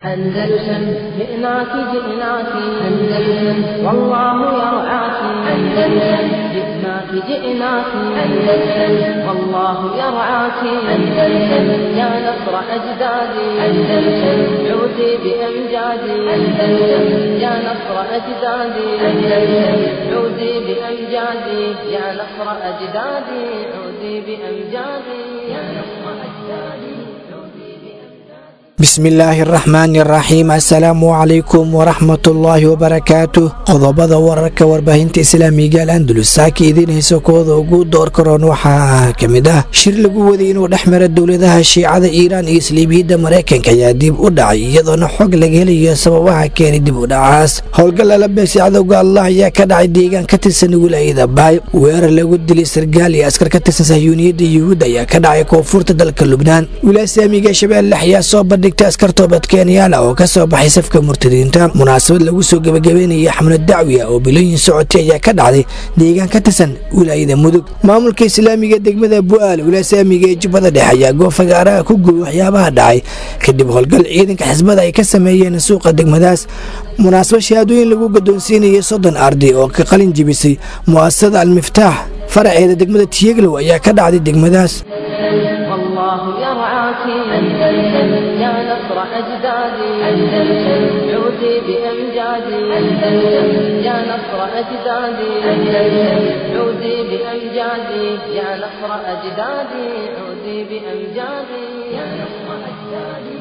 أندلسن جئناك جئناك أندلسن والله يرعاك أندلسن جئناك جئناك أندلسن والله يرعاك أندلسن يا نصر أجدادي أندلسن عودي بأمجادي أندلسن يا نصر أجدادي أندلسن عودي بأمجادي يا نصر أجدادي عودي بأمجادي يا نصر أجدادي bismillaahi araxmaani araxiim assalaamu calaykum waraxmatullaahi wabarakaatu qodobada wararka warbaahinta islaamiga al andalus saaka idiin hayso kooda ugu door karoon waxaa ka mid ah shir lagu waday inuu dhex mara dowladaha shiicada iiraan iyo isliibiyadda maraykanka ayaa dib u dhacay iyadoona xog laga helayo sababaha keenay dib u dhacaas howlgal alabeesi cadowga allah ayaa ka dhacay deegaan ka tirsan wilaayada baay weerar lagu dilay sargaal iyo askar ka tirsan sahyuuniyadda yuhuud ayaa ka dhacay koonfurta dalka lubnaan wilaasamiga shabeelle ayaa soo bandhigtay askar toobad kenyaala oo ka soo baxay safka murtadiinta munaasabad lagu soo gebagabeynaya xamlad dacwi ah oo bilooyin socotay ayaa ka dhacday deegaan ka tirsan wilaayada mudug maamulka islaamiga degmada bu'aal wilaasaamiga ee jubbada dhexe ayaa goofagaaraha ku gubi waxyaabaha dhacay kadib howlgal ciidanka xisbada ay ka sameeyeen suuqa degmadaas munaasabad shahaadooyin lagu gadoonsiinayay soddon arday oo ka qalin jibisay mu'asasada almiftaax faraceeda degmada tiyeglow ayaa ka dhacday degmadaas والله يرعاك أندلسن يا نصر أجدادي أندلسن عودي بأمجادي أندلسن يا نصر أجدادي أندلسن عودي بأمجادي يا نصر أجدادي عودي بأمجادي يا نصر أجدادي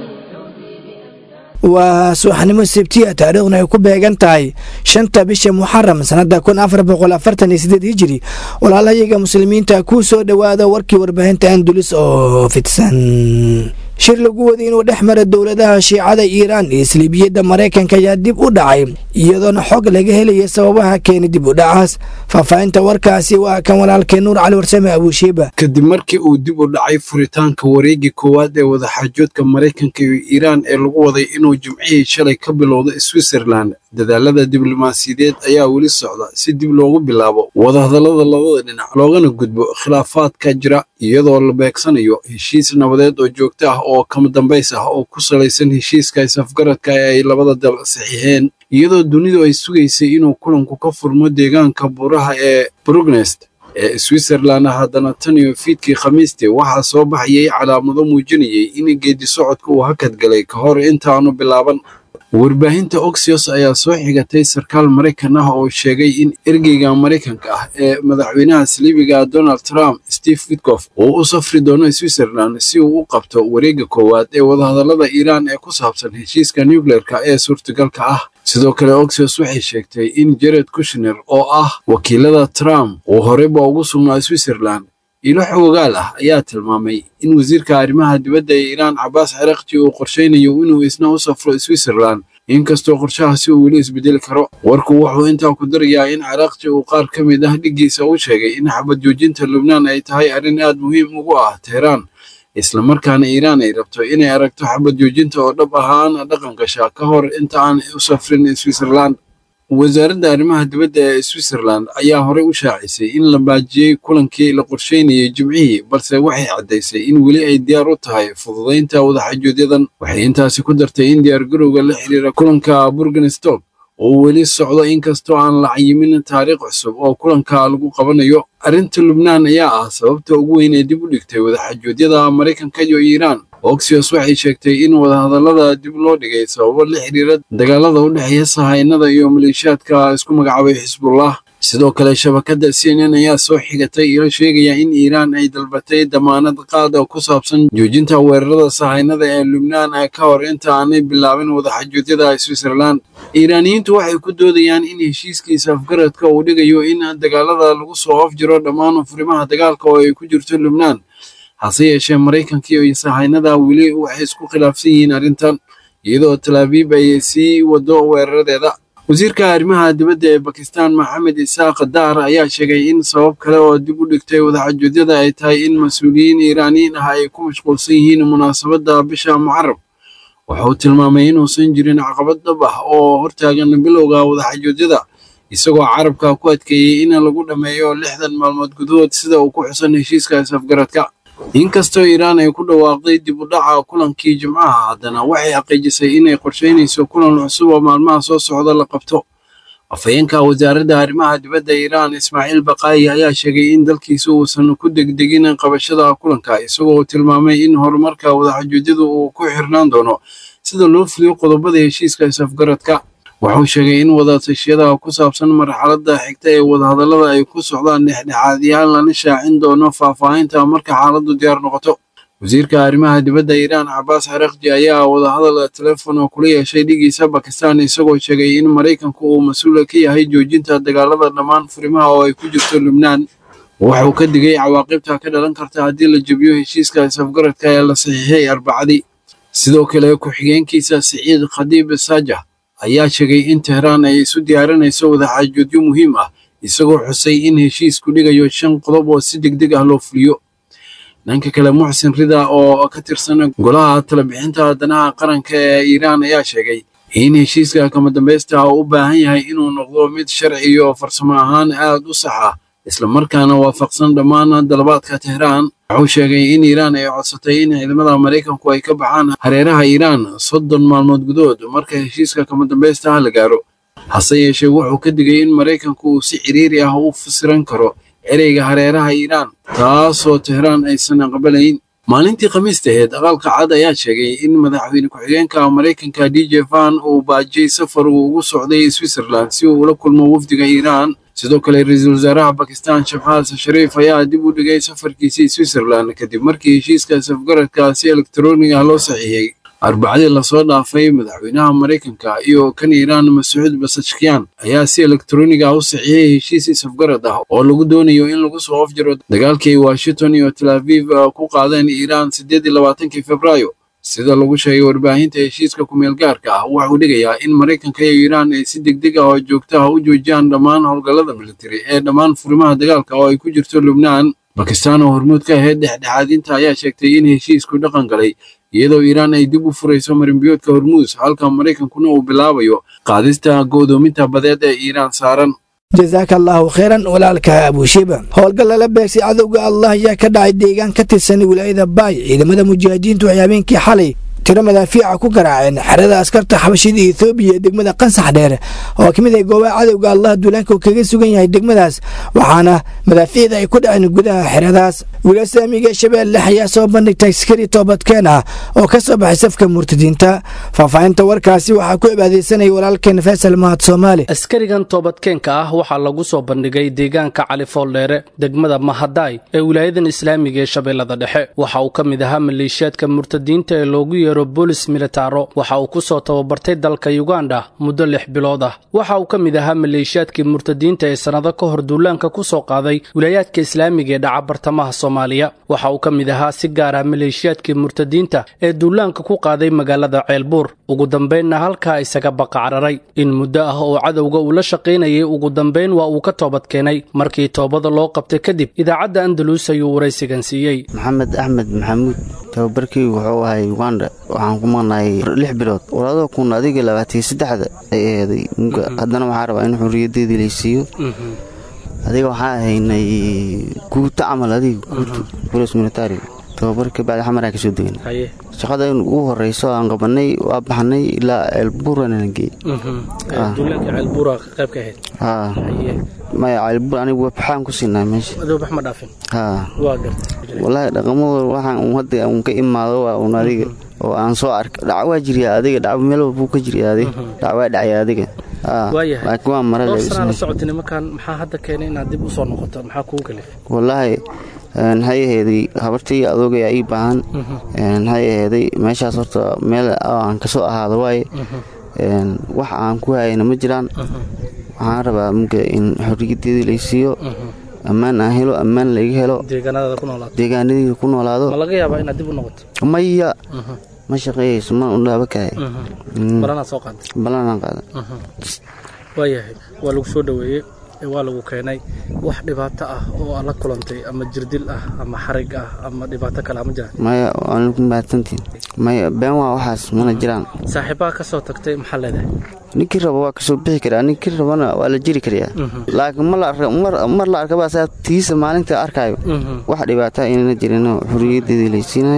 waa subaxnimo sebtiya taariikhduna ay ku beegan tahay shanta bisha muxaram sanada kun afar boqol afartan iyo sideed hijiri walaalayaga muslimiinta kuu soo dhowaada warkii warbaahinta andulis oo fidsan shir lagu waday inuu dhex mara dowladaha shiicada iiraan iyo isliibiyadda maraykanka ayaa dib u dhacay iyadoona xog laga helaya sababaha keenay dib u dhacaas faahfaahinta warkaasi waa kan walaalkee nuur cali warsame abuushiiba kadib markii uu dib u dhacay furitaanka wareegii koowaad ee wadaxaajoodka maraykanka iyo iiraan ee lagu waday inuu jimcihii shalay ka bilowda switzerland dadaalada diblomaasiyadeed ayaa weli socda si dib loogu bilaabo wadahadallada labada dhinac loogana gudbo khilaafaadka jira iyadoo la beegsanayo heshiis nabadeed oo joogto ah oo kama dambays ah oo ku salaysan heshiiska isafgaradka ee ay labada dal saxiixeen iyadoo dunidu ay sugaysay inuu kulanku ka furmo deegaanka buuraha ee brugnest ee switzerland haddana tan iyo fiidkii khamiistii waxaa soo baxayay calaamado muujinayay in geedi socodka uu hakad galay ka hor intaanu bilaaban warbaahinta oxios ayaa soo xigatay sarkaal maraykan ah oo sheegay in ergeyga maraykanka ah ee madaxweynaha saliibiga donald trump steve witkof uu u safri doono switzerland si uu u qabto wareegga koowaad ee wadahadallada iiraan ee ku saabsan heshiiska nucleerka ee suurtagalka ah sidoo kale oxios waxay sheegtay in jared kushner oo ah wakiilada trump uu horeyba ugu sugnaa switzerland ilo xoogaal ah ayaa tilmaamay in wasiirka arrimaha dibadda ee iiraan cabaas cirakji uu qorshaynayo inuu isna u safro switzerland inkastoo qorshahaasi uu weli isbedeli karo warku wuxuu intaa ku darayaa in cirakji uu qaar ka mid ah dhiggiisa u sheegay in xabad joojinta lubnaan ay tahay arrin aad muhiim ugu ah teheraan islamarkaana iiraan ay rabto inay aragto xabad joojinta oo dhab ahaan dhaqan gasha ka hor inta aan u safrin switzerland wasaaradda arrimaha dibadda ee switzerland ayaa horey u shaacisay in la baajiyey kulankii la qorsheynayay jimcihii balse waxay caddaysay in weli ay diyaar u tahay fududaynta wadaxajoodyadan waxay intaasi ku dartay in diyaargarowga la xiriira kulanka burgenstock oo weli socdo inkastoo aan la cayimin taariikh cusub oo kulanka lagu qabanayo arrinta lubnaan ayaa ah sababta ugu weyn ee dib u dhigtay wadaxajoodyada maraykanka iyo iiraan oxios waxay sheegtay in wadahadallada dib loo dhigay sababo la xiriira dagaalada u dhexeeya sahaynada iyo maleeshiyaadka isku magacaabay xisbullah sidoo kale shabakadda c n n ayaa soo xigatay ilo sheegaya in iiraan ay dalbatay damaanad qaad oo ku saabsan joojinta weerarada sahaynada ee lubnaan ka hor inta aanay bilaabin wadaxajoodyada switzerland iiraaniyiintu waxay ku doodayaan in heshiiskiisa afgaradka uu dhigayo in dagaalada lagu soo afjiro dhammaan furimaha dagaalka oo ay ku jirto lubnaan hase yeeshee maraykanka iyo sahaynada weli waxay isku khilaafsan yihiin arrintan iyadoo talaabiib ay sii wado weeraradeeda wasiirka arrimaha dibadda ee bakistan maxamed isaaq daar ayaa sheegay in sabab kale oo dib u dhigtay wadaxajoodyada ay tahay in mas-uuliyiin iiraaniyiin ah ay ku mashquulsan yihiin munaasabadda bisha mucarab wuxuu tilmaamay inuusan jirin caqabad dhab ah oo hortaagan bilowga wadaxajoodyada isagoo carabka ku adkeeyey in lagu dhammeeyo lixdan maalmood gudahood sida uu ku xusan heshiiska isafgaradka inkastoo iiraan ay ku dhawaaqday dib u dhaca kulankii jimcaha haddana waxay xaqiijisay inay qorshaynayso kulan cusub oo maalmaha soo socda la qabto afhayeenka wasaaradda arrimaha dibadda iiraan ismaaciil baqaayi ayaa sheegay in dalkiisa uusan ku degdegin qabashada kulanka isagoo tilmaamay in horumarka wadaxajuudyadu uu ku xirnaan doono sida loo fuliyo qodobada heshiiska isafgaradka wuxuu sheegay in wadatashyada ku saabsan marxaladda xigta ee wadahadallada ay ku socdaan dhexdhexaadiyaan lana shaacin doono faahfaahinta marka xaaladdu diyaar noqoto wasiirka arrimaha dibadda iiraan cabaas xarakji ayaa wadahadal teleefon kula yeeshay dhigiisa bakistan isagoo sheegay in maraykanku uu mas-uula ka yahay joojinta dagaalada dhammaan furimaha oo ay ku jirto lubnaan wuxuu ka digay cawaaqibta ka dhalan karta haddii la jebiyo heshiiska isafgaradka ee la saxiixay arbacadii sidoo kale ku-xigeenkiisa siciid khadiib saajah ayaa sheegay in tehraan ay isu diyaarinayso wadaxaajoodyo muhiim ah isagoo xusay in heshiisku dhigayo shan qodob oo si degdeg ah loo fuliyo dhanka kale muxsin rida oo ka tirsan golaha talabixinta danaha qaranka ee iiraan ayaa sheegay in heshiiska kama dambaysta u baahan yahay inuu noqdo mid sharci iyo farsamo ahaan aad u sax ah islamarkaana waafaqsan dhammaan dalabaadka tehraan wuxuu sheegay in iiraan ay codsatay in ciidamada maraykanku ay ka baxaan hareeraha iiraan soddon maalmood gudood marka heshiiska kama dambaysta ah la gaaro hase yeeshee wuxuu ka digay in maraykanku uu si ciriiri ah u fasiran karo ereyga hareeraha iiraan taasoo tehraan aysan aqbalayn maalintii khamiista aheed aqalka cad ayaa sheegay in madaxweyne ku-xigeenka maraykanka d j van uu baajiyey safar uu ugu socday switzerland si uu ula kulmo wafdiga iiraan sidoo kale ra-iisul wasaaraha bakistan shafxaas shariif ayaa dib u dhigay safarkiisii switzerland kadib markii heshiiska safgaradka si elektaroonig ah loo saxiixay arbacadii lasoo dhaafay madaxweynaha maraykanka iyo kan iiraan masuud basashkiyan ayaa si elektaroonig ah u saxiixay heshiis isafgarad ah oo lagu doonayo in lagu soo afjaro dagaalkii washington iyo tel aviv ku qaadeen iiraan siddeed iyo labaatankii februaayo sida lagu sheegay warbaahinta heshiiska kumeel gaarka ah wuxuu dhigayaa in maraykanka iyo iiraan ay si degdeg ah oo joogto ah u joojiyaan dhammaan howlgallada militari ee dhammaan furimaha dagaalka oo ay ku jirto lubnaan bakistan oo hormuud ka ahayd dhexdhexaadinta ayaa sheegtay in heshiisku dhaqan galay iyadoo iiraan ay dib u furayso marinbiyoodka hormuus halka maraykankuna uu bilaabayo qaadista go'doominta badeed ee iiraan saaran jasaaka allaahu khayran walaalka abuushiba howlgal lala beegsay cadowga allah ayaa ka dhacay deegaan ka tirsan wilaayada baay ciidamada mujaahidiintu waxay habeenkii xalay tiro madaafiica ku garaaceen xerada askarta xabashida ethoobiya ee degmada qansax dheer oo ka mid ah goobaha cadowga allah duulaanka uu kaga sugan yahay degmadaas waxaana madaafiicda ay ku dhaceen gudaha xeradaas wiila saamiga shabeelle ayaa soo bandhigtay askari toobadkeen ah oo ka soo baxay safka murtadiinta faahfaahinta warkaasi waxaa ku cibaadeysanaya walaalkeen faysal mahad soomaali askarigan toobadkeenka ah waxaa lagu soo bandhigay deegaanka cali fooldheere degmada mahadaay ee wilaayadan islaamiga ee shabeellada dhexe waxa uu ka mid ahaa maleeshiyaadka murtadiinta ee loogu yeero bolis militaro waxa uu ku soo tababartay dalka yuganda muddo lix bilood ah waxa uu ka mid ahaa maleeshiyaadkii murtadiinta ee sannado ka hor duulaanka ku soo qaaday wilaayaadka islaamiga ee dhaca bartamaha soomaaliya waxa uu ka mid ahaa si gaar ah maleeshiyaadkii murtadiinta ee duulaanka ku qaaday magaalada ceelbuur ugu dambaynna halkaa isaga baqacraray in muddo ah oo cadowga uu la shaqaynayay ugu dambayn waa uu ka toobad keenay markii toobada loo qabtay kadib idaacadda andalus ayuu waraysigan siiyey maxamed axmed maxamuud tababarkii wuxuu ahay uganda waxaan ku maqnahay lix bilood walaadoo kun adiga labaatiyo saddexda ay aheeday haddana waxaa rabaa in xuriyadeedii laysiiyo adiga waxaan ahaynay guuto camal adiga guuto bolis militari tababarka bacdi xamaraa ka soo degan shaqada in ugu horeyso aan qabanay waa baxnay ilaa ceelbuuranana geey maya ceelbuur anigu waxaan ku siinaa meesha walaahi dhaqamadooda waxaan un hadda un ka imaado waa un adiga oo aan soo arka dhac waa jiryaa adiga dhac meel walbuu ka jiryaa adiga dhac waa dhacya adiga laakiin waa mara wallaahi maxay aheeday habartii adoogayaa ii baahan maxay aheeday meeshaas horta meel aan kasoo ahaado waaye wax aan ku hayana ma jiraan waxaan rabaa muga in xoriyadeedii laysiiyo ammaan aan helo ammaan laiga helo deegaanadii ku noolaado maya ma shaqeeyayso ma undhaaba kahay balanaan qaada waayahay waa lagu soo dhoweeyey waa lagu keenay wax dhibaato ah oo aad la kulantay ama jirdil ah ama xarig ah ama dhibaato kale ma jiraan maya waana ku mahadsantiin maya been waa waxaas mana jiraan saaxiibaha ka soo tagtay maxaa leedahay ninkii raba waa kasoo bixi karaa ninkii rabana waa la jiri karayaa laakiin mar la arkaba asaa tiisa maalinta arkaayo wax dhibaataa inana jirin xuriyadeedii laysiinayo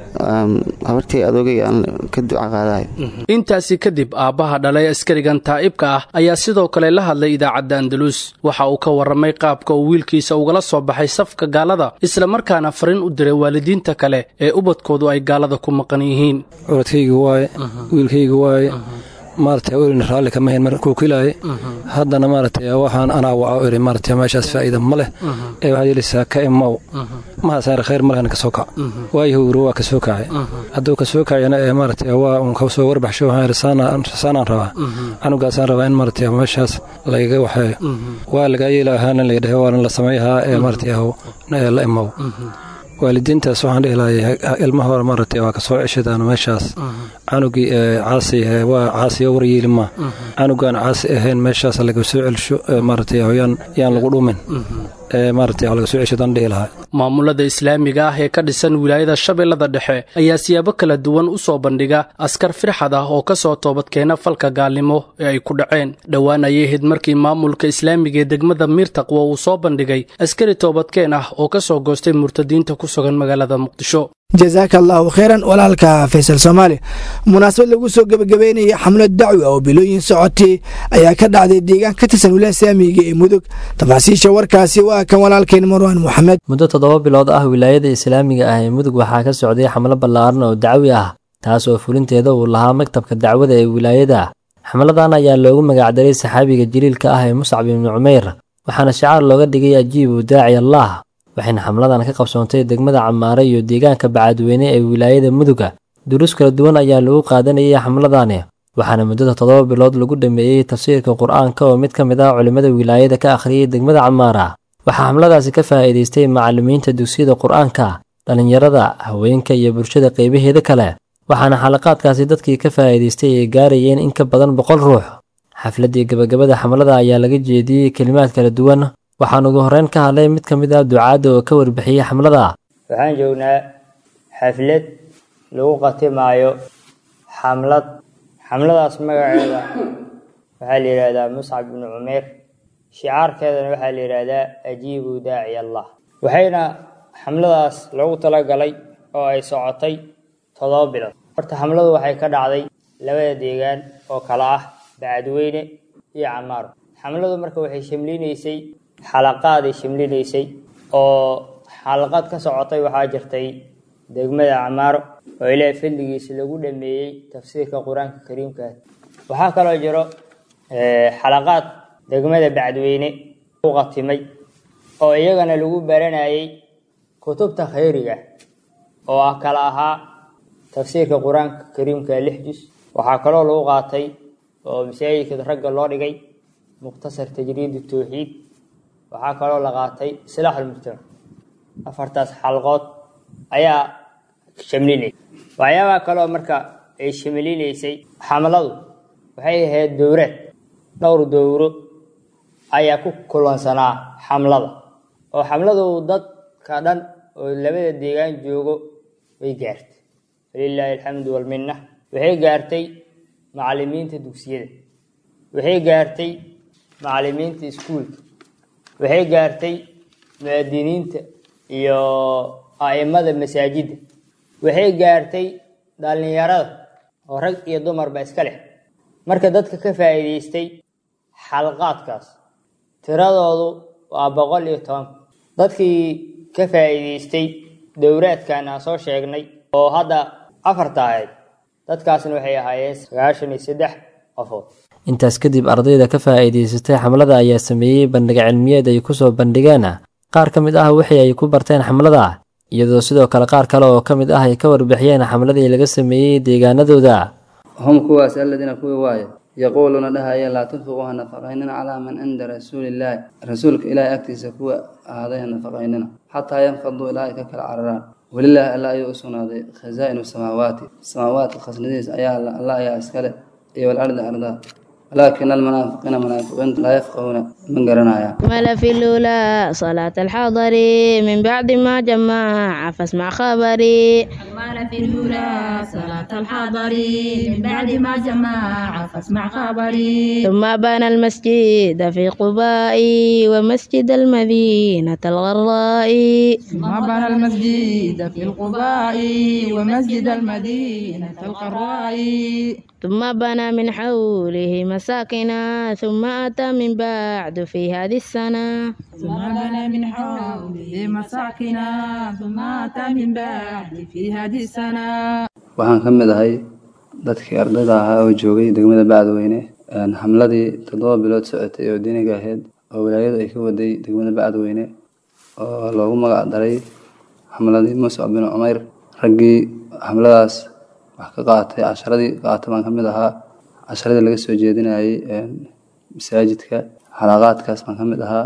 habartii adoogay aan ka duca qaadayo intaasi kadib aabbaha dhalay askarigan taa'ibka ah ayaa sidoo kale la hadlay idaacadda andalus waxa uu ka warramay qaabka uu wiilkiisa ugala soo baxay safka gaalada islamarkaana fariin u diray waalidiinta kale ee ubadkoodu ay gaalada ku maqan yihiin curadkayga waaye wiilkayga waaye maaragtay welina raalli kama hayn mar kuukilaaye haddana maaragtay waxaan anaa waca iri maaragtay meeshaas faa'iida ma leh ee waxaad yeelaysaa ka imaw mahasaare khayr malehna ka soo kac waayahu wiri waa ka soo kacay hadduu ka soo kacayana ee maaragtay waa uun ka soo warbaxsho waxaan iri saanaan rabaa canugaasaan rabaa in maaragtay meeshaas lagaga waxeeyo waa lagaa yeela ahaana laydhahe waana la samayhaa ee maaragtay la imaw waalidiintaas waxaan dhihi lahay ilma hore maaragtay waa kasoo ceshadaan meeshaas canugii caasi waa caasiyo waryeeli ma canugaan caasi ahayn meeshaas laga soo celsho maaragtay yaan yaan lagu dhumin maaragtay laga soo ceshadaan dhihi lahay maamulada islaamiga ah ee ka dhisan wilaayada shabeellada dhexe ayaa siyaabo kala duwan u soo bandhiga askar firxad ah oo ka soo toobadkeena falka gaalnimo ee ay ku dhaceen dhowaan ayay ahayd markii maamulka islaamiga ee degmada miirtaqwo uu soo bandhigay askari toobadkeen ah oo ka soo goostay murtadiinta ku sugan magaalada muqdisho jasaaka allahu kheyran walaalka faysal soomaali munaasabad lagu soo gebagabeynaya xamlad dacwi oo bilooyin socotay ayaa ka dhacday deegaan ka tirsan wilaaya islaamiga ee mudug tafaasiisha warkaasi waa kan walaalkeen marwaan moxamed muddo toddoba bilood ah wilaayada islaamiga ah ee mudug waxaa ka socday xamlo ballaaran oo dacwi ah taas oo fulinteeda uu lahaa maktabka dacwada ee wilaayada xamladan ayaa loogu magacdaray saxaabiga jaliilka ah ee muscab ibnu cumeyr waxaana shicaar looga dhigay ajiibu daaci allah waxayna xamladan ka qabsoontay degmada camaare iyo deegaanka bacadweyne ee wilaayada muduga duruus kala duwan ayaa lagu qaadanayay xamladani waxaana muddada toddoba bilood lagu dhameeyey tafsiirka qur-aanka oo mid ka mid ah culimmada wilaayada ka akhriyey degmada camaara waxaa xamladaasi ka faa'iidaystay macallimiinta dugsiyada qur-aanka dhallinyarada haweenka iyo bulshada qaybaheeda kale waxaana xalaqaadkaasi dadkii ka faa'iidaystay ay gaarayeen in ka badan boqol ruux xafladdii gebagabada xamlada ayaa laga jeediyey kelimaad kala duwan waxaan ugu horreyn ka hadlay mid ka mid ah ducaadda oo ka warbixiyey xamlada waxaan joognaa xaflad lagu qatimaayo xamlad xamladaas magaceeda waxaa la yidhaahdaa muscab ibnu cumeer shicaarkeedana waxaa la yidhaahdaa ajiibu daaci allah waxayna xamladaas lagu talagalay oo ay socotay toddoba bilood horta xamladu waxay ka dhacday labada deegaan oo kala ah bacadweyne iyo camaaro xamladu marka waxay shamlinaysay xalaqaaday shimlinaysay oo xalaqaad ka socotay waxaa jirtay degmada camaaro oo ilaahay fadligiisa lagu dhameeyey tafsiirka qur-aanka kariimka waxaa kaloo jiro xalaqaad degmada bacdweyne u qatimay oo iyagana lagu baranayay kutubta khayriga oo ah kala ahaa tafsiirka qur-aanka kariimka lix jus waxaa kaloo lagu qaatay oo masaajidka ragga loo dhigay mukhtasar tajriid tawxiid waxaa kaloo la qaatay islaax almujtamac afartaas xalqood ayaa shamlinaysa waxyaabaha kaloo marka ay shamlinaysay xamladu waxay ahayd dowraad dhowr dowro ayaa ku kulansanaa xamlada oo xamladu dadka dhan oo labada deegaan joogo way gaartay walilaahi alxamdu walminna waxay gaartay macallimiinta dugsiyada waxay gaartay macallimiinta iskuulka waxay gaartay mu'adiniinta iyo a'imada masaajidda waxay gaartay dhallinyarada oo rag iyo dumarba iska leh marka dadka ka faa'iidaystay xalqaadkaas tiradoodu waa boqol iyo toban dadkii ka faa'iidaystay dowraadkan aan soo sheegnay oo hadda afarta ahayd dadkaasna waxay ahaayeen sagaashan iyo saddex qofood intaas kadib ardayda ka faa'iidaysatay xamlada ayaa sameeyey bandhiga cilmiyeed ay ku soo bandhigeen qaar ka mid ah wixii ay ku barteen xamlada iyadoo sidoo kale qaar kale oo ka mid ah ay ka warbixiyeen xamladii laga sameeyey deegaanadooda hum kuwaas aladiina kuwii waaye yaquuluuna dhahaya laa tunfiquu ha nafaqaynina calaa man cinda rasuulillaahi rasuulka ilaahay agtiisa kuwa ahaaday ha nafaqaynina xataa yanfaduu ilaa ay ka kala cararaan welilaahi alla ayuu u sugnaaday khazaa'inu samaawaati samaawaadka khasnadiis ayaa alla ayaa iskale iyo walardi ardaa walaakina almunaafiqiina munaafiqiintu laa yafqahuuna ma garanayaan أكمل في الأولى صلاة الحضر من بعد ما جمع فاسمع خبري أكمل في الأولى صلاة الحضر من بعد ما جمع فاسمع خبري ثم بنى المسجد في قباء ومسجد المدينة الغراء ثم بنى المسجد في القباء ومسجد المدينة القراء ثم بنى من حوله مساكنا ثم أتى من بعد في هذه السنة ثم بنى من حوله مساكنا ثم أتى من بعد في هذه السنة waxaan ka mid ahay dadkii ardayda ahaa oo joogay degmada bacdweyne xamladii toddoba bilood socotay oo diiniga ahayd oo wilaayadu ay ka waday degmada bacdweyne oo loogu magac daray xamladii muscab bin cumeyr raggii xamladaas wax ka qaatay casharadii qaatay baan ka mid ahaa casharadii laga soo jeedinayay masaajidka xalaqaadkaas baan ka mid ahaa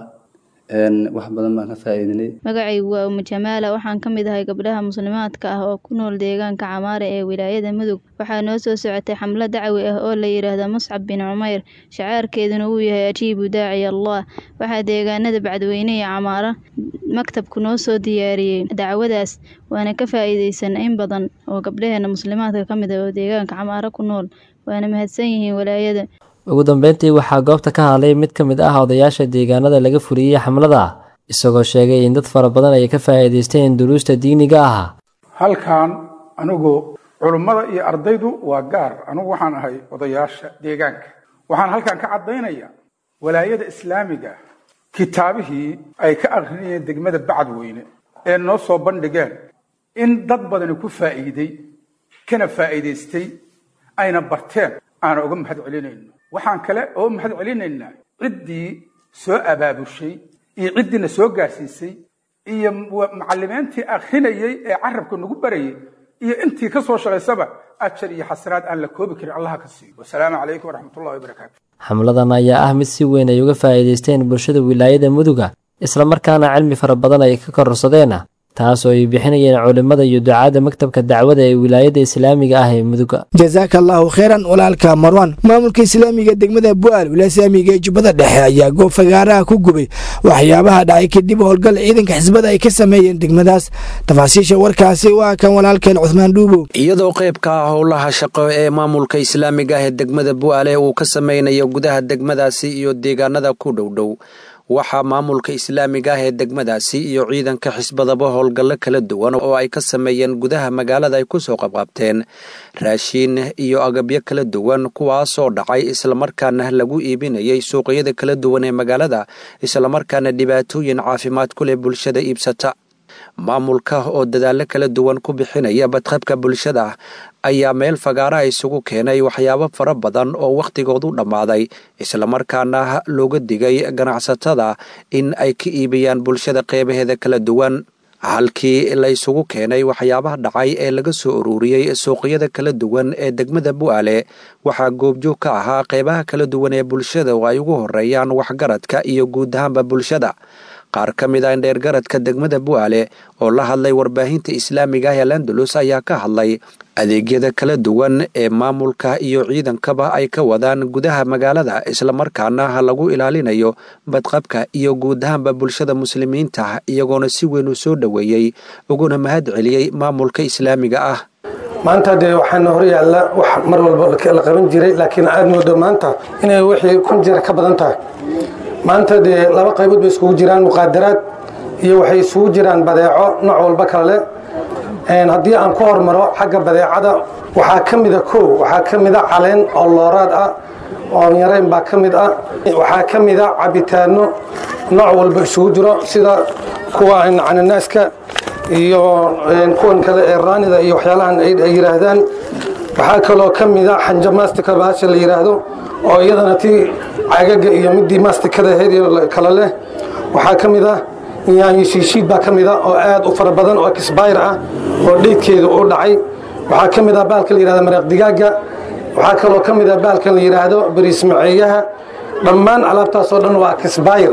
wax badan baan ka faa'iidinay magacaygu waa umu jamaala waxaan ka mid ahay gabdhaha muslimaadka ah oo ku nool deegaanka camaare ee wilaayada mudug waxaa noo soo socotay xamlo dacwi ah oo la yidhaahda muscab bin cumeyr shacaarkeeduna uu yahay ajiibu daaciy allah waxaa deegaanada bacdweyne iyo camaara maktabku noo soo diyaariyey dacwadaas waana ka faa'iideysan in badan oo gabdhaheena muslimaadka ka mid ah oo deegaanka camaare ku nool waana mahadsan yihiin walaayada ugu dambeyntii waxaa goobta ka hadlay mid ka mid ah odayaasha deegaanada laga fuliyey xamlada isagoo sheegay in dad fara badan ay ka faa'iidaysteen duruusta diiniga ah halkan anigu culummada iyo ardaydu waa gaar anigu waxaan ahay odayaasha deegaanka waxaan halkan ka caddaynaya walaayada islaamiga kitaabihii ay ka akrinayeen degmada bacdweyne ee noo soo bandhigeen in dad badani ku faa'iiday kana faa'iidaystay ayna barteen aana uga mahad celinayno waxaan kale oo mahad celinaynaa ciddii soo abaabushay iyo ciddiina soo gaarsiisay iyo macalimiintii akrinayey ee carabka nagu barayay iyo intii ka soo shaqaysaba ajar iyo xasanaad aan la koobi karin allaha ka siiyo wasalaamu calaykum waraxmatullahi wabarakaatu xamladan ayaa ah mid si weyn ay uga faa'iidaysteen bulshada wilaayada muduga islamarkaana cilmi fara badan ay ka kororsadeen taasoo ay bixinayeen culimmada iyo ducaadda maktabka dacwada ee wilaayada islaamiga ah ee muduga jasaaka allaahu kheyran walaalka marwan maamulka islaamiga degmada bu'aal wilaaya islaamiga ee jubbada dhexe ayaa goob fagaaraha ku gubay waxyaabaha dhacay kadib howlgal ciidanka xisbada ay ka sameeyeen degmadaas tafaasiisha warkaasi waa kan walaalkeen cuhmaan dhuubow iyadoo qaybka ah howlaha shaqo ee maamulka islaamiga ah ee degmada bu'aale uu ka sameynayo gudaha degmadaasi iyo deegaanada ku dhowdhow waxaa maamulka islaamiga ah ee degmadaasi iyo ciidanka xisbadaba howlgallo kala duwan oo ay ka sameeyeen gudaha magaalada ay kusoo qabqabteen raashiin iyo agabyo kala duwan kuwaasoo dhacay islamarkaana lagu iibinayay suuqyada kala duwan ee magaalada islamarkaana dhibaatooyin caafimaad ku leh bulshada iibsata maamulka oo dadaallo kala duwan ku bixinaya badqabka bulshada ayaa meel fagaaraha isugu keenay waxyaabo fara badan oo wakhtigoodu dhammaaday islamarkaana looga digay ganacsatada in ay ka iibiyaan bulshada qeybaheeda kala duwan halkii la isugu keenay waxyaabaha dhacay ee laga soo ururiyey suuqyada kala duwan ee degmada bu'aale waxaa goobjoog ka ahaa qeybaha kala duwan ee bulshada oo ay ugu horeeyaan waxgaradka iyo guud ahaanba bulshada qaar ka mid ah indheergaradka degmada bu'aale oo la hadlay warbaahinta islaamiga ah ee landalus ayaa ka hadlay adeegyada kala duwan ee maamulka iyo ciidankaba ay ka wadaan gudaha magaalada islamarkaana lagu ilaalinayo badqabka iyo guud ahaanba bulshada muslimiinta iyagoona si weyn u soo dhoweeyey uguna mahad celiyey maamulka islaamiga ah maanta dee waxaana hor yaalla wax mar walba la qaban jiray laakiin aad moodo maanta inay wixii kun jeer ka badan tahay maanta dee laba qaybood bay iskugu jiraan muqaadaraad iyo waxay isugu jiraan badeeco nooc walba kale leh haddii aan ku hormaro xagga badeecada waxaa ka mida kow waxaa ka mida caleen oo looraad ah oo yareyn baa ka mid ah waxaa ka mida cabitaano nooc walba isugu jiro sida kuwa cananaaska iyo kuwan kale ee raanida iyo waxyaalahan ay yidhaahdaan waxaa kaloo ka mida xanja mastika bahasha la yidhaahdo oo iyadana tii cagaga iyo midii mastikada ahayd kale leh waxaa ka mid ah yaanyo shiishiid baa ka mid ah oo aad u fara badan oo exbayr ah oo dheydkeedu u dhacay waxaa ka mid ah baalka la yidhahdo maraq digaaga waxaa kaloo ka mid ah baalkan la yidhaahdo bariis maceeyaha dhammaan alaabtaasoo dhan waa exbayr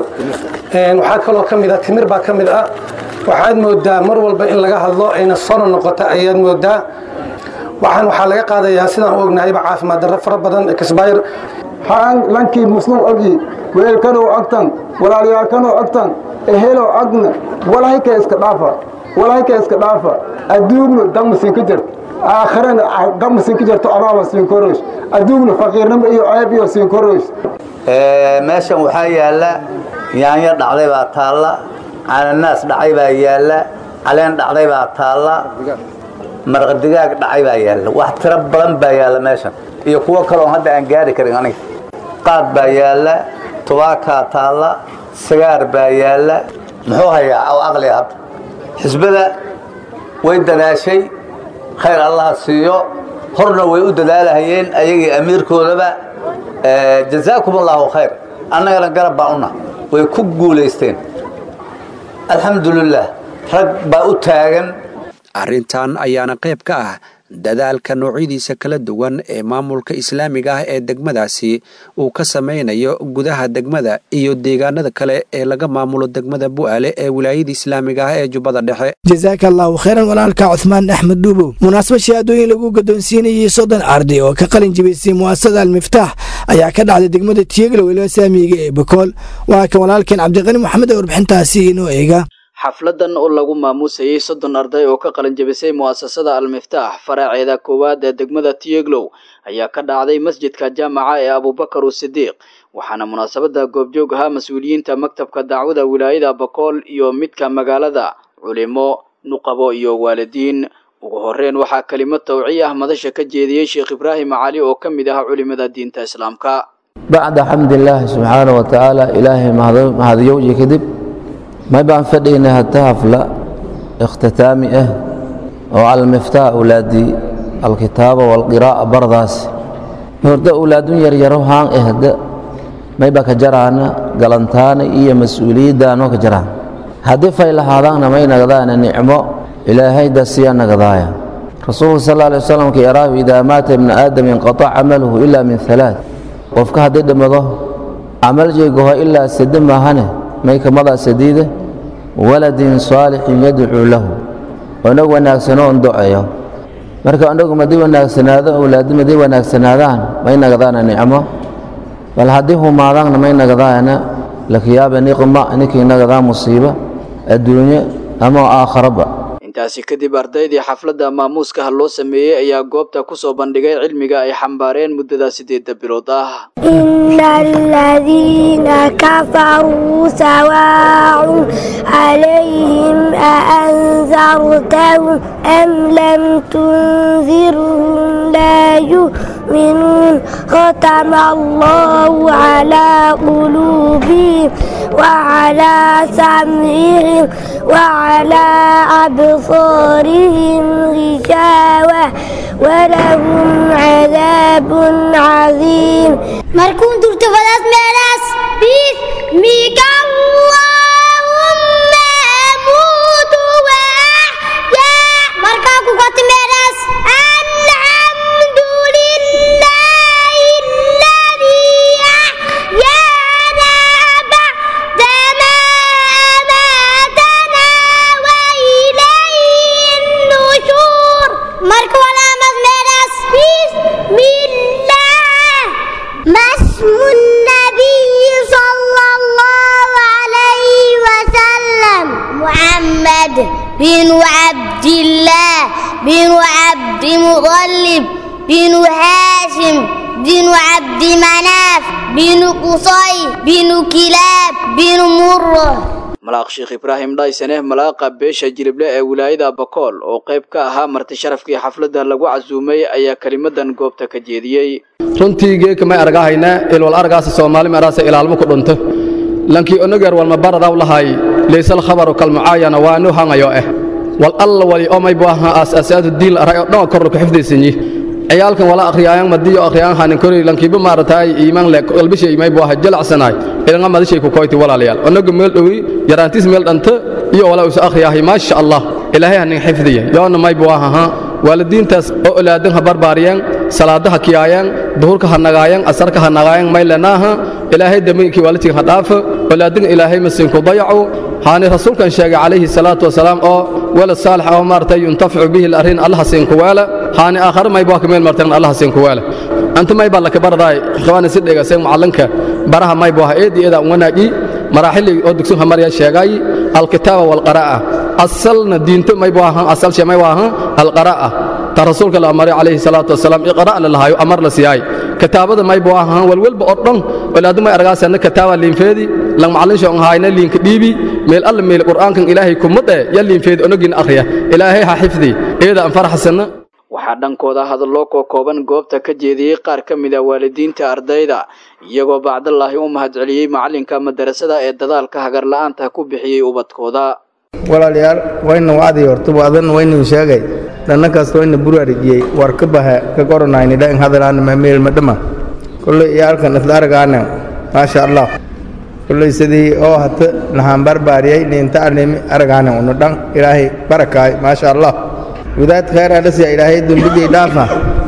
waxaa kaloo ka mid ah timir baa ka mid ah waxaad moodaa mar walba in laga hadlo ayna sono noqota ayaad moodaa waxaan waxaa laga qaadayaa sidaan u ognahayba caafimaad darro fara badan exbayr haan lankii muslim ogi weelkanoo agtan walaalyaalkanoo agtan eheloo agna walahayka iska dhaafa walahayka iska dhaafa adduugna damasin ka jirta aakhirana damasin ka jirto abaaba siin koroys adduugna faqiirnimo iyo ceeb iyo siin koroys meeshan waxaa yaalla yaanyo dhacday baa taalla cananaas dhacay baa yaalla caleen dhacday baa taalla marqadigaag dhacay baa yaalla wax tiro badan baa yaalla meeshan iyo kuwo kaleoo hadda aan gaari karin aniga qaad baa yaalla tubaakaa taalla sagaar baa yaalla muxuu hayaa aw aqliga hadda xisbada way dadaashay khayr allaha siiyo horna way u dadaalahayeen ayagii amiirkoodaba jazaakum allaahu khayr annagana garab baa una way ku guulaysteen alxamdulilah rag baa u taagan arrintan ayaana qayb ka ah dadaalka noocyadiisa kala duwan ee maamulka islaamiga ah ee degmadaasi uu ka samaynayo gudaha degmada iyo deegaanada kale ee laga maamulo degmada bu'aale ee wilaayada islaamiga ah ee jubbada dhexe jasaaka allahu khayran walaalka cuhmaan axmed dhuubow munaasabad shahaadooyin lagu gadoonsiinayay soddon arday oo ka qalin jibisay mu'asasada almiftaax ayaa ka dhacday degmada tiyeglow ilo saamiga ee bakool waa kan walaalkeen cabdiqani moxamed ee warbixintaasi inoo eega xafladan oo lagu maamuusayey soddon arday oo ka qalin jabisay mu'asasada al-miftaax faraaceeda koowaad ee degmada tiyeglow ayaa ka dhacday masjidka jaamaca ee abubakar usidiiq waxaana munaasabada goobjoog ahaa mas-uuliyiinta maktabka dacwada wilaayada bakool iyo midka magaalada culimo nuqabo iyo waalidiin ugu horeyn waxaa kelimad tawciy ah madasha ka jeediyey sheekh ibraahim cali oo ka mid ah culimada diinta islaamka bacda xamdilaahi subxaana wa tacaala ilaahay mahadiyowji kadib may baan fadhiynay hata hafla ikhtitaami ah oo almiftaax ulaadii alkitaaba walqiraa'a bardaas horda ulaadun yaryaro haan ehda may baa ka jaraana galantaana iyo mas-uuliyaddaanoo ka jaraan haddii fay lahaadaanna may nagdaana nicmo ilaahay dasiya nagdaaya rasuulka sal alla alay wasalam ka yaraahu idaa maata ibnu aadam inqatac camaluhu ilaa min halaad qofka haddii dhimado camal jeegaho ilaa sade maahane may kamadaa sadiida waladin saalixin yadcuu lahu onag wanaagsanoo on doceeyo marka onagu madii wanaagsanaado awlaadi madii wanaagsanaadaan may nagdaana nicmo bal haddii humaadaanna may nagdaana lakiyaaba niqma ninkii nagdaa musiiba adduunye ama aakharaba intaasi kadib ardaydii xafladda maamuuskaha loo sameeyey ayaa goobta ku soo bandhigay cilmiga ay xambaareen muddada siddeedda bilood ah إن الذين كفروا سواء عليهم أأنذرتهم أم لم تنذرهم لا يؤمنون ختم الله على قلوبهم وعلى سمعهم وعلى أبصارهم غشاوة ولهم عذاب عظيم مركون ترتفضات ميراس باسمك اللهم أموت وأحيا مركاكو قط ميراس الحمد لله الذي أحيانا بعدما أماتنا وإليه النشور مركو ولا مزميراس بسم الله ما اسم النبي صلى الله عليه وسلم محمد بن عبد الله بن عبد مطلب بن هاشم بن عبد مناف بن قصي بن كلاب بن مره malaaq sheekh ibraahim dhaysane malaaqa beesha jilible ee wilaayada bakool oo qayb ka ahaa marti sharafkii xafladda lagu casuumay ayaa kelimadan goobta ka jeediyey runtii geeka may argahaynaa ilwal argaasa soomaali maraasa ilaalmo ku dhunto lankii onogeer walma baradaw lahay laysal khabaru kalmucaayana waanu hangayo eh wal alla wali omay bu ahaa aasaasaadu diil aray oo dhan korru ku xifdaysanyi ciyaalkan wala akhriyaayan madiyo akhriyaan hanin kori lankiiba maarataay iimaan le qalbisha imay bu ahaa jalacsanaay ilanga madishay ku koyti walaalayaal onoga meel dhowi yaraantiis meel dhanta iyo walaa usa akhriyaahay maasha allah ilaahay hanin xifdiya yoona may bu ahaa waalidiintaas oo olaadan ha barbaariyaan salaadaha kiyaayaan duhurka ha nagaayaan asarka ha nagaayaan may lenaaha ilaahay daminkii waalidkii ha dhaafo olaadin ilaahay masinku dayacu haani rasuulkan sheegay calayhi salaatu wasalaam oo walad saalix oo maaragtay yuntaficu bihi larin allaha siinku weela haani aakhare mayba ka meel marteen allah siin kuwaala anta mayba la kabaraday qawana si dhega seen macallinka baraha mayba eedi eeda wanaaji maraaxili oo dugsun hamarya sheegay alkitaaba walqara'a asalna diinta mayba ahan asal shay mayba ahan alqara'a ta rasuulka la amray calayhi salaatu wasalaam iqra' la lahayo amar la siiyay kitaabada mayba ahan walwalba oo dhan walaadu may argaasana kitaaba liinfeedi lang macallin shoo hayna liinka dhiibi meel alla meel qur'aankan ilaahay kumade ya liinfeedi onogin akhriya ilaahay ha xifdi eeda an faraxsana waxaa dhankooda hadallo koo kooban goobta ka jeediyey qaar ka mid a waalidiinta ardayda iyagoo bacdallaahi u mahadceliyey macallinka madarasada ee dadaalka hagarla'aanta ku bixiyey ubadkooda walaalayaal wayna wacdii horta waadan waynu sheegay dhanna kasta wayna buraarigiyey war ka baha ka koronayni dhan hadalaana mameel madhama kulley iyaalkan isla aragaana maasha allah kulley sidii oo hata nahaan barbaariyey niinta animi aragaana unu dhan ilaahay barakaay maasha allah wadaad khayr adhasiya ilaahay dembigii dhaafa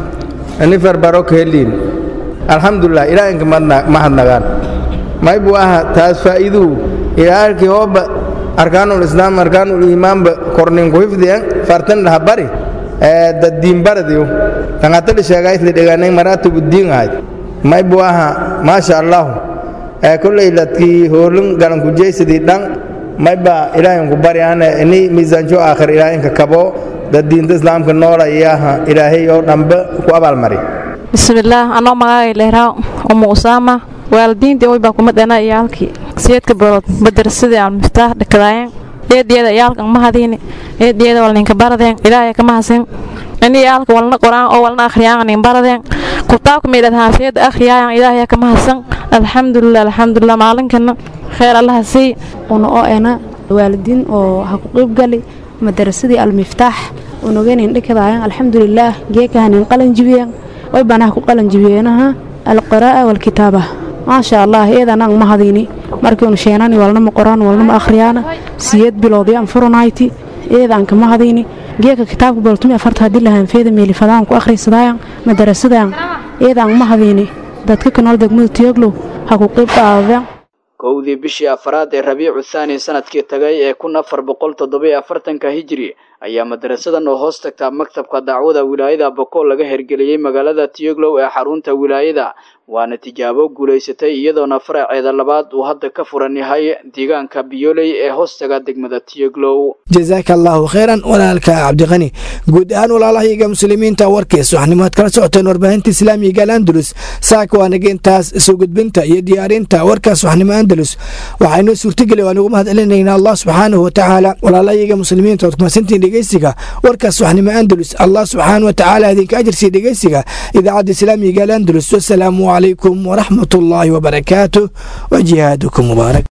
ani farbaro ka heliin alxamdulilah ilaahinka mahadnagaan maybu aha taas faa'iiduu ilaalkii hooba arkaanul islaam arkaanul iimaanba korninku hifdiyan fartan dhaha bari daddiin baradiyo tangatadhi sheegaysli dhegaanay maraatibu diin ahayd maybu aha maasha allahu kolley ladkii hoolin galanku jeysadii dhan mayba ilaahinku bari ane ini miisaanjo aakhir ilaahinka kabo dad diinta islaamka noola iyaha ilaahay oo dhanba ku abaalmari bismillaah anoo magacay leeraa umu usaama waalidiintii way baa kuma dhana iyaalkii siyeedka barood madrasadii aan miftaax dhakadaayeen eediyada iyaalkan ma hadiini eediyada walninka baradeen ilaahay kama hasin ini iyaalka walna quraan oo walna akhriyaan nin baradeen kutaabka meedad haafiyada akhriyaan ilaahay kama hasan alxamdulilah alxamdulilah maalinkana khayr allaha sii una oo ena waalidiin oo ha ku qayb gali madarasadii almiftaax unogenin dhikadaayan alxamdulilaah geekahanin qalan jibiyeen way banaha ku qalan jibiyeenaha alqiraa'a walkitaaba maasha allah eedanang ma hadini markiinu sheenani walnama qoraan walnama akhriyaana siyeed biloodyan furunayti eedanka ma hadini geeka kitaabka boltumi afarta haddii lahaanfeeda meelifadaan ku akhriysadayan madarasadan eedan ma hadini dadka kanool degmada tiyoglow ha ku qayb qaadadeen kowdii bishii afraad ee rabiicu thaani sanadkii tagay ee kun afar boqol toddobiyo afartanka hijri ayaa madarasadan oo hoos tagtaa maktabka dacwada wilaayada bokool laga hergeliyey magaalada tiyoglow ee xarunta wilaayada waana tijaabo guulaysatay iyadoona faraceeda labaad uu hadda ka furan yahay deegaanka biyoley ee hoostaga degmada tiyoglow jazaaka allaahu khayran walaalka cabdiqani guud ahaan walaalahayaga muslimiinta warkiis waxnimaad kala socoteen warbaahinta islaamiga alandalus saaka waa nageentaas soo gudbinta iyo diyaarinta warkaas waxnimo andalus waxaynoo suurtageli waan ugu mahad celinaynaa allah subxaanahu watacaala walaalahayaga muslimiinta waad kumasantiin dhegeysiga warkaas waxnimo andalus allah subxaanahu watacaala idinka ajirsiiya dhegeysiga idaacadda islaamiga alandalus wasalaamu عليكم ورحمة الله وبركاته وجهادكم مبارك